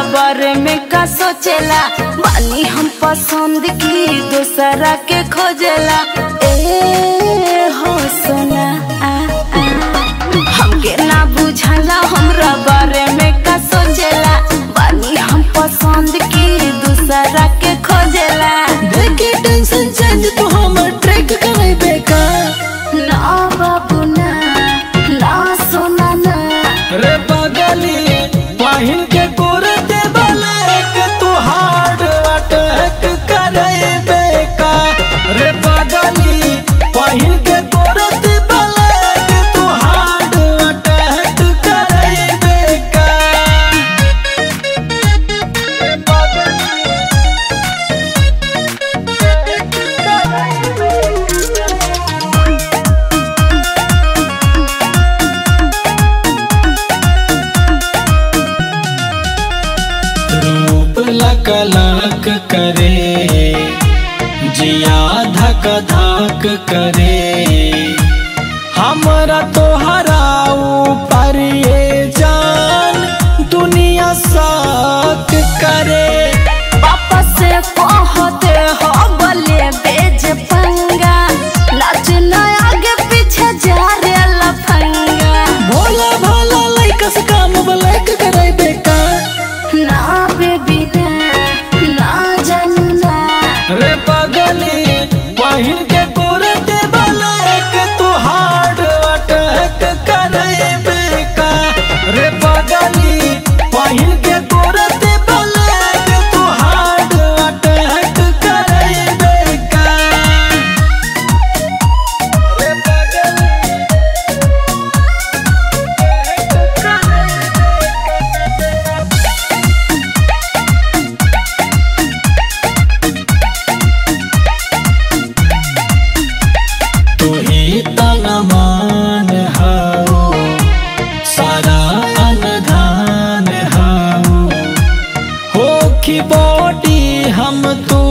बारे में का सोचेला बानी हम पसंद की दूसरा के खोजेला ए हो सोना आ, आ। हमके ना बुझाला हमरा बारे में का सोचेला बानी हम पसंद की दूसरा के खोजेला देखे टेंशन चेंज तू हमर ट्रैक करे बेका ना बाबू ना ना सोना ना रे बगली पहिन के कुर्ते ब्लैक तू हार्ड अटैक करे बेका रे बगली पहिन के कुर्ते ब्लैक तू हार्ड अटैक करे बेका रे बगली रूप लकलक करे जिया धक धक करे हमरा तोहरा ऊपर ये जान दुनिया शक करे पापा से कहते हो बोले बेज पंगा नाच ना आगे पीछे जा रे लफंगा भोला भोला लइका से काम ब्लैक करे बेका ना बेबी ना ना जानू ना रे पगली पहिन के कुर्ते ब्लैक तू हार्ड अटैक करे बेका रे पगली पहिन के कुर्ते ब्लैक तू हार्ड अटैक करे बेका रे पगली तू ही तनमान हाओ सारा अनधान हाओ हो की बॉडी हम तू